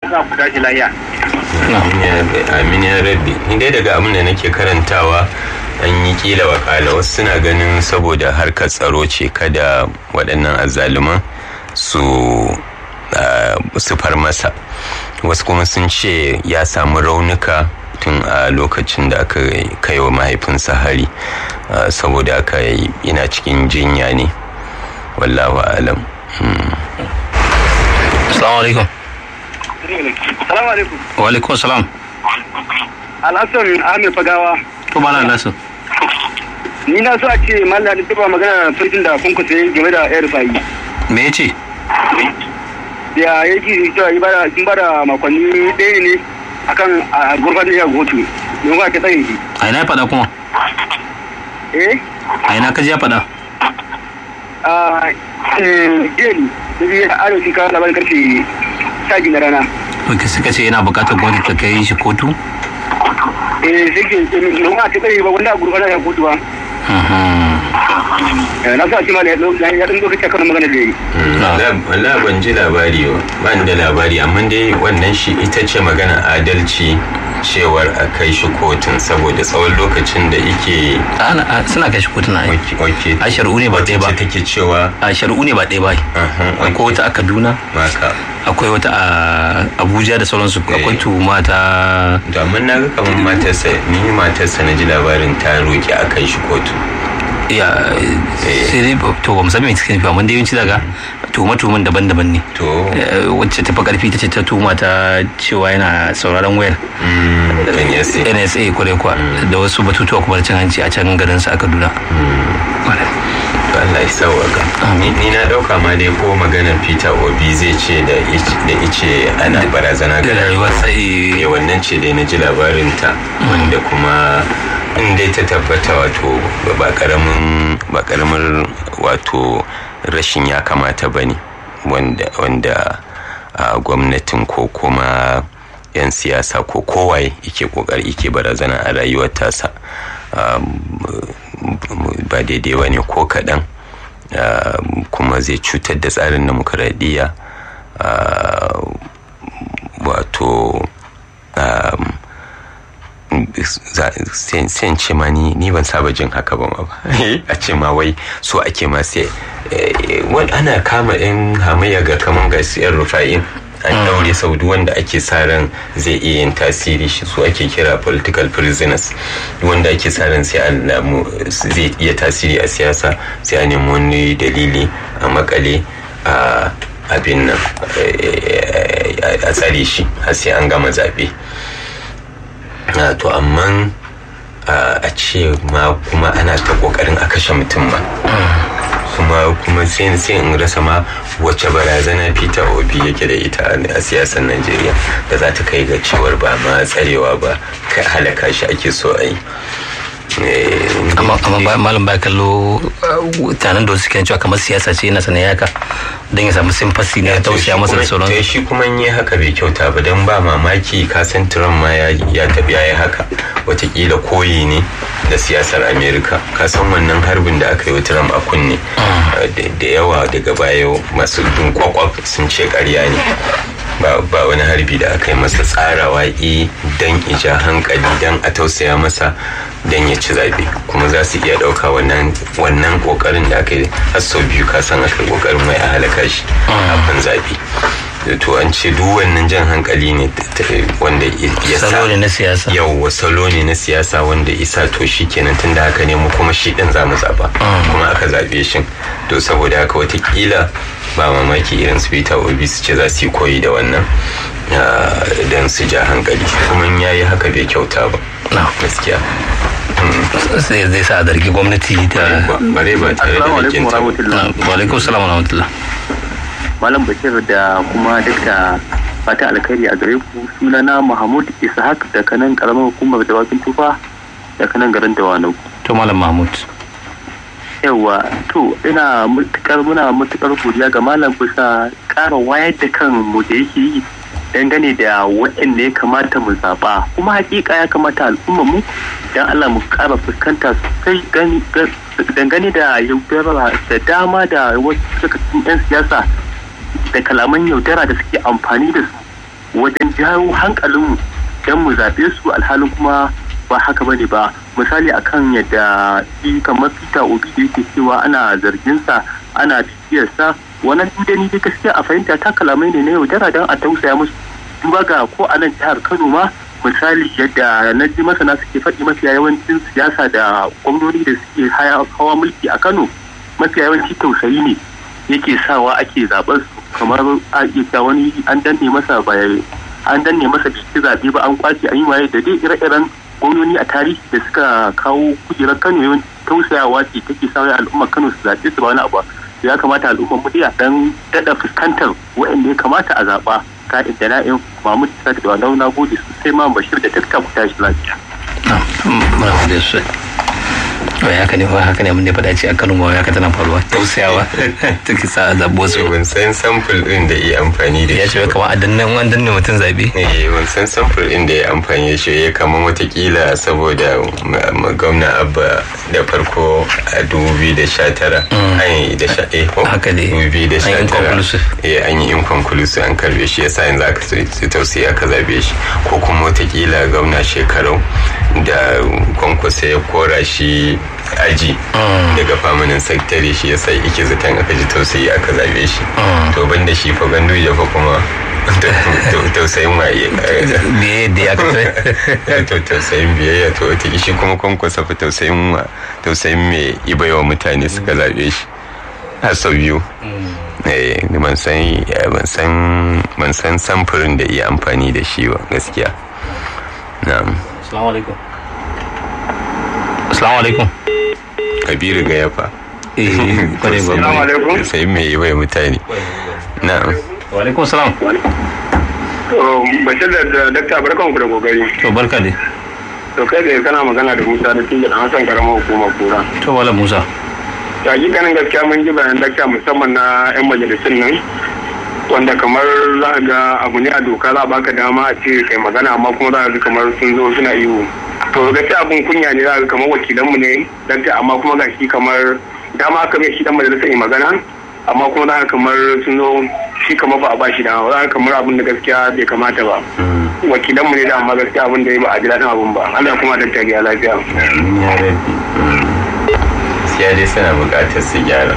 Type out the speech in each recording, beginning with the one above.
za ku tashi lafiya amin ya rabbi ni dai daga abin da nake karantawa an yi kila wakala wasu suna ganin saboda harkar tsaro ce kada waɗannan azzaluman su su far masa wasu kuma sun ce ya samu raunuka tun a lokacin da aka kai wa mahaifinsa hari saboda aka yana cikin jinya ne wallahu alam Assalamu alaikum. salamu alaikum Wa alaikum salam. alhassan ahmed fagawa To malam Nasir. ni na so a ce mallam da tuba magana sarkin da kun kusa game da yar fayi Me yace? ya yake cewa yi bada sun bada makonni ɗaya ne akan a gurfan da ya gotu don ba ta tsaye shi A ina ya faɗa kuma? eh A ina ka je ya faɗa? a jeli da biyu a arewa kawo labarin karfe sha biyu na rana To suka ce yana buƙatar gwamnati ta kai shi kotu? eh sai ke don ba ta tsaye ba wanda a gurfan da ya gotu ba Eh, na so a ce ma da ya ɗan lokaci akan magana da ya yi Wala ban ji labari ba, ba ni da labari, amma dai wannan shi ita ce magana adalci cewar a kai shi kotun saboda tsawon lokacin da ike Ana a- suna kai shi kotuna ai. oke A shari'u ne ba ɗaya ba. ce take cewa A shari'u ne ba ɗaya ba. Aha, Akwai wata a Kaduna, maka akwai wata a Abuja da sauransu, akwai Eh. tuhuma ta domin na ga kamar matarsa ni matarsa na ji labarin ta roƙi a kai shi kotu ya sai dai to ba mu san me suke nufi amma dai yawanci daga tuhuma tuhuman daban-daban ne to Eh, wacce ta fi karfi ta ce ta tuhuma ta cewa yana sauraron wayar mm, kan yasi nsa kwarai kwa da wasu batutuwa kuma da cin hanci a can garin sa a kaduna to Allah ya sauwaka ni ni na dauka ma dai ko maganar Peter Obi zai ce da ice- da ice ana barazana ga da rayuwar sai ne wannan ce dai na ji labarin ta wanda kuma in dai ta tabbata wato ba karamin ba karamin wato rashin ya kamata bane wanda wanda a gwamnatin ko kuma 'yan siyasa ko kowaye yake kokari yake barazana a rayuwar tasa Um, ba daidai ba ne ko kaɗan um, kuma zai cutar da tsarin demokuraɗiyya uh, wato um, za- sai sai in ce ma ni ni ban saba jin haka ba ma ba a ce ma wai so ake ma sai eh, wani ana kama yan hamayya ga kaman ga siyar rufa'in an daure sau duk wanda ake sa ran zai iya yin tasiri shi su ake kira political prisoners Duk wanda ake sa ran sai an lamu zai iya tasiri a siyasa sai a nemi wani dalili a makale a abin nan eh, a tsare shi har sai an gama zaɓe Ah, to amma ah, a ce ma kuma ana ta kokarin a kashe mutum ma kuma kuma sai sai in rasa ma wacce barazana peter obi yake da ita a- a siyasar najeriya da za ta kai ga cewar ba ma tsarewa ba kai halaka shi ake so a yi Eh, amma amma ba- malam ba kallo uh, tanan da wasu suke cewa kamar siyasa ce yana sanin yaka don ya samu simfasi ne ya tausaya masa da sauran to shi kuma in yi haka bai kyauta ba don ba mamaki kasan Trump ma ya ya tafi ya yi haka watakila koyi ne da siyasar Amerika kasan wannan harbin da aka yi wa Trump a kunne da- da yawa daga baya masu bin kwakwaf sun ce karya ne ba ba wani harbi da aka yi masa tsarawa i dan ija hankali dan a tausaya masa dan ya ci zabe kuma za su iya ɗauka wannan wannan kokarin da aka yi har sau biyu ka san aka yi kokarin mai a halaka shi kafin zabe to an ce duk wannan jan hankali ne ta- ta- wanda ya sa salo ne na siyasa yau salo ne na siyasa wanda isa to shi kenan tun da haka ne mu kuma shi din za mu zaba kuma aka zabe shi to saboda haka watakila ba mamaki irin su peter obi su ce za su yi koyi da wannan don su ja hankali kuma in yayi haka bai kyauta ba na gaskiya sai zai sa a zargi gwamnati da Ba- bare ba tare da assalamu alaikum rikin wa ta ba. rahmatullah wa alaikum salam wa rahmatullah malam bashir da kuma dukka fata alkhairi a gare ku sunana mahmud ishaq da kanan karamar hukumar dawakin tufa da kanan garin dawanau to malam mahmud yawa to ina matukar muna matukar godiya ga malam bisa ƙara wayar da kan mu da yake yi dangane da waɗanda ya kamata mu zaɓa kuma hakika ya kamata al'umma mu dan Allah mu ƙara fuskanta sosai gani- ga- dangane da yaudara da dama da wasu daga cikin 'yan siyasa da kalaman yaudara da suke amfani da su wajen jawo hankalinmu don mu zaɓe su alhalin kuma ba haka bane ba misali akan yadda shi kamar peter obi da yake cewa ana zarginsa ana bibiyarsa wannan duk ni dai gaskiya a fahimta ta kalamai ne na yaudara don a tausaya musu duba ga ko a nan jihar kano ma misali yadda na ji masana suke faɗi mafiya yawancin siyasa da gwamnoni da suke hawa mulki a kano mafiya yawanci tausayi ne yake sawa ake zaɓar su kamar a iya wani an danne masa an danne masa ciki zaɓe ba an kwace an yi waye da dai ire-iren gwamnoni a tarihi da suka kawo kujerar kano yawan tausayawa ce take sa al'ummar kano su zaɓe su ba wani abu ya kamata al'ummar mu dan daɗa fuskantar waɗanda ya kamata a zaɓa ka'in da na'in mahmud isa da wadau na gode sosai ma bashir da dakta ku tashi lafiya. muna gode sosai wai haka ne wai haka ne mun ne faɗa ce a Kano ma haka tana faruwa tausayawa take sa a zabo su ban san sample din da yi amfani da ya ce kamar a dannan an danne mutum zabe eh ban san sample din da ya amfani da shi ya kamar watakila saboda gwamna abba da farko a 2019 an yi da sha eh haka ne 2019 eh an yi inconclusive an karbe shi yasa yanzu aka sai tausayi aka zabe shi ko kuma watakila gwamna shekarau da kwankwasa ya kora shi aji daga famanin sakitare shi yasa ike zaton aka ji tausayi aka zabe shi to ban da shi fa gandu ya fa kuma tausayin waye biye da ya kai to tausayin biyayya to wata shi kuma kwankwasa fa tausayin wa tausayin me ibaiwa mutane suka zabe shi har sau biyu ban san ban san ban san samfurin da iya amfani da shi ba gaskiya na'am assalamu alaikum assalamu alaikum kabiru ga yafa kwarai alaikum. sai mai yi bai mutane na'am wa alaikum salam bashir da dakta barkan ku da kokari to barka dai to kai da kana magana da musa da tinga dan hasan karamar hukumar kura to wala musa ta hakikanin gaskiya mun ji bayan dakta musamman na yan majalisun nan wanda kamar za ga abu ne a doka za a baka dama a ce kai magana amma kuma za ga kamar sun zo suna iyo to gaskiya abun kunya ne za ga kamar wakilanmu ne dakta amma kuma ga shi kamar dama aka mai shi dan majalisa yi magana amma kuma za ka kamar sun zo shi kamar ba a ba shi dama za ka kamar abin da gaskiya bai kamata ba wakilanmu ne da amma gaskiya abin da ya ba a ji daɗin abin ba Allah kuma dakta ya lafiya ya rabi gaskiya dai suna buƙatar su gyara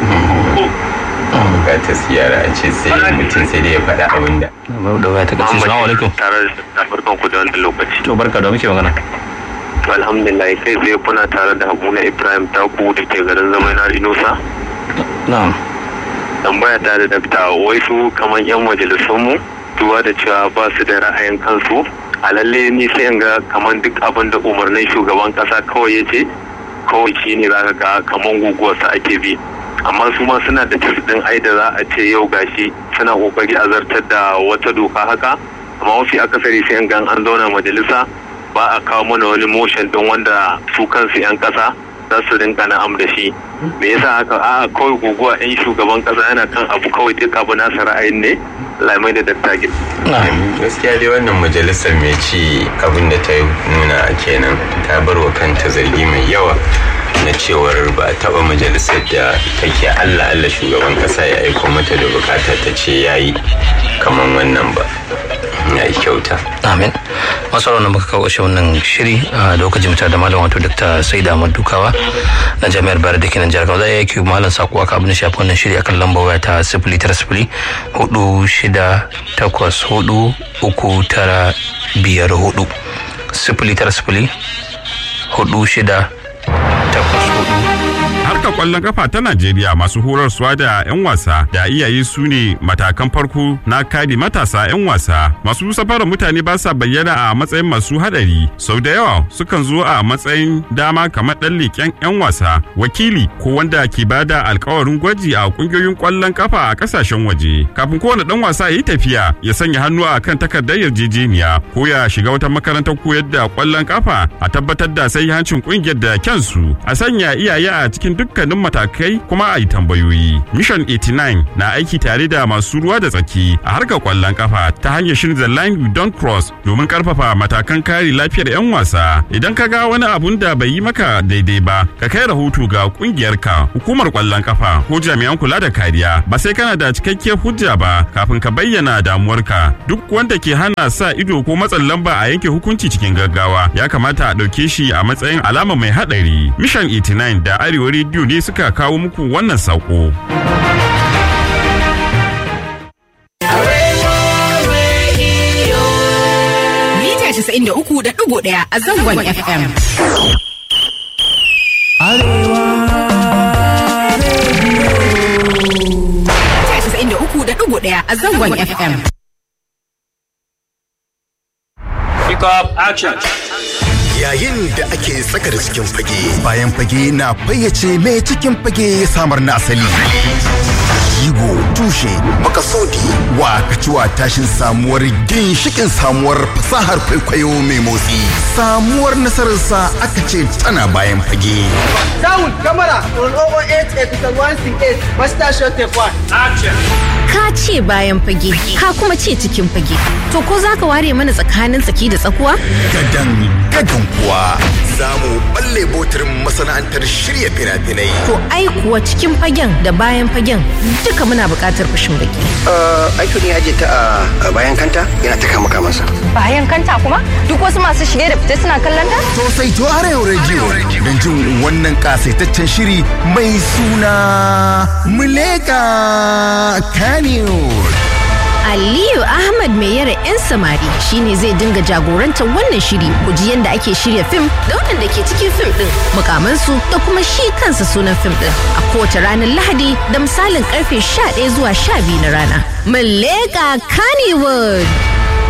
buƙatar su gyara a ce sai mutum sai dai ya faɗa abin da da waya ta kace assalamu alaikum tare da barkan ku da wannan lokaci to barka da muke magana to alhamdulillah kai zai kuna tare da Habuna Ibrahim Taku da ke garin Zamaina Inusa na'am tambaya ta da dakta wai su kamar yan majalisun mu duba da cewa ba su da ra'ayin kansu a lalle ni sai in ga kamar duk abin da umarnin shugaban kasa kawai ya ce kawai shi ne za ka ga kamar guguwarsa ake bi amma su ma suna da din ai da za a ce yau gashi suna kokari a zartar da wata doka haka amma mafi akasari sai in ga an zauna majalisa ba a kawo mana wani motion din wanda su kansu 'yan kasa za su rinka na'am da shi me yasa haka a kawai guguwa 'yan shugaban kasa yana kan abu kawai duk abu nasa ra'ayin ne lamai da dattagin gaskiya dai wannan majalisar mai ci abin da ta nuna kenan ta bar wa kanta zargi mai yawa na cewar ba a taba majalisar da take allah allah shugaban kasa ya aiko mata da bukata ta ce ya yi kamar wannan ba ya yi kyauta amin masu ranar muka kawo shi wannan shiri a lokacin mutar da malam wato dr saida ahmad dukawa na jami'ar bayar da kenan jihar kano zai yake malam sako aka abin shafi wannan shiri akan lambar waya ta sifili tara sifili hudu shida takwas hudu uku tara biyar hudu sifili tara sifili hudu shida takwas hudu harkar kwallon kafa ta Najeriya masu horarsuwa da 'yan wasa da iyaye su ne matakan farko na kare matasa 'yan wasa. Masu safarar mutane ba sa bayyana a matsayin masu hadari. Sau da yawa sukan zo a matsayin dama kamar ɗan leƙen 'yan wasa, wakili ko wanda ke bada alkawarin gwaji a ƙungiyoyin kwallon kafa a ƙasashen waje. Kafin kowane ɗan wasa ya yi tafiya ya sanya hannu a kan takardar yarjejeniya ko ya shiga wata makarantar koyar da kwallon kafa a tabbatar da sai hancin ƙungiyar da kyansu a sanya iyaye a cikin dukkan dukkanin matakai kuma a yi tambayoyi. Mission 89 na aiki tare da masu ruwa da tsaki a harkar kwallon kafa ta hanyar shirin The Line We Don't Cross domin karfafa matakan kare lafiyar 'yan wasa. Idan ka ga wani abun da bai yi maka daidai ba, ka kai rahoto ga kungiyarka, hukumar kwallon kafa ko jami'an kula da kariya. Ba sai kana da cikakkiyar hujja ba kafin ka bayyana damuwarka. Duk wanda ke hana sa ido ko matsin lamba a yanke hukunci cikin gaggawa ya kamata a ɗauke shi a matsayin alama mai haɗari. Mission 89 da Arewa Radio ne suka kawo muku wannan saƙo. Mita 93.1 a zangon FM. Mita 93.1 a zangon FM. Pick up action. Yayin da ake tsaka da cikin fage, bayan fage na fayyace mai cikin fage ya samar na asali. Jigo, tushe, makasodi, wa kaciwa tashin samuwar ginshikin samuwar fasahar kwaikwayo mai motsi. Samuwar nasararsa aka ce tana bayan fage. Sound, camera, on 008 episode 168, master shot take one. Action. Ka ce bayan fage, ka kuma ce cikin fage. To ko za ka ware mana tsakanin tsaki da tsakuwa? Gadan gadan kuwa za mu balle botirin masana'antar shirya fina-finai. To ai kuwa cikin fagen da bayan fagen duka muna buƙatar fashin baki. aiki ne aje ta a bayan kanta yana ta kama kamansa. bayan kanta kuma duk wasu masu shige da fita suna kallon ta Sosai to Arewa Radio don jin wannan kasaitaccen shiri mai suna Muleka Kanewar. Aliyu Ahmad mai yara 'yan samari shine zai dinga jagorantar wannan shiri ku ji yadda ake shirya fim da waɗanda ke cikin fim ɗin mukamansu da kuma shi kansa sunan fim ɗin a kowace ranar Lahadi da misalin karfe 11 zuwa 12 na rana. Muleka Kannywood.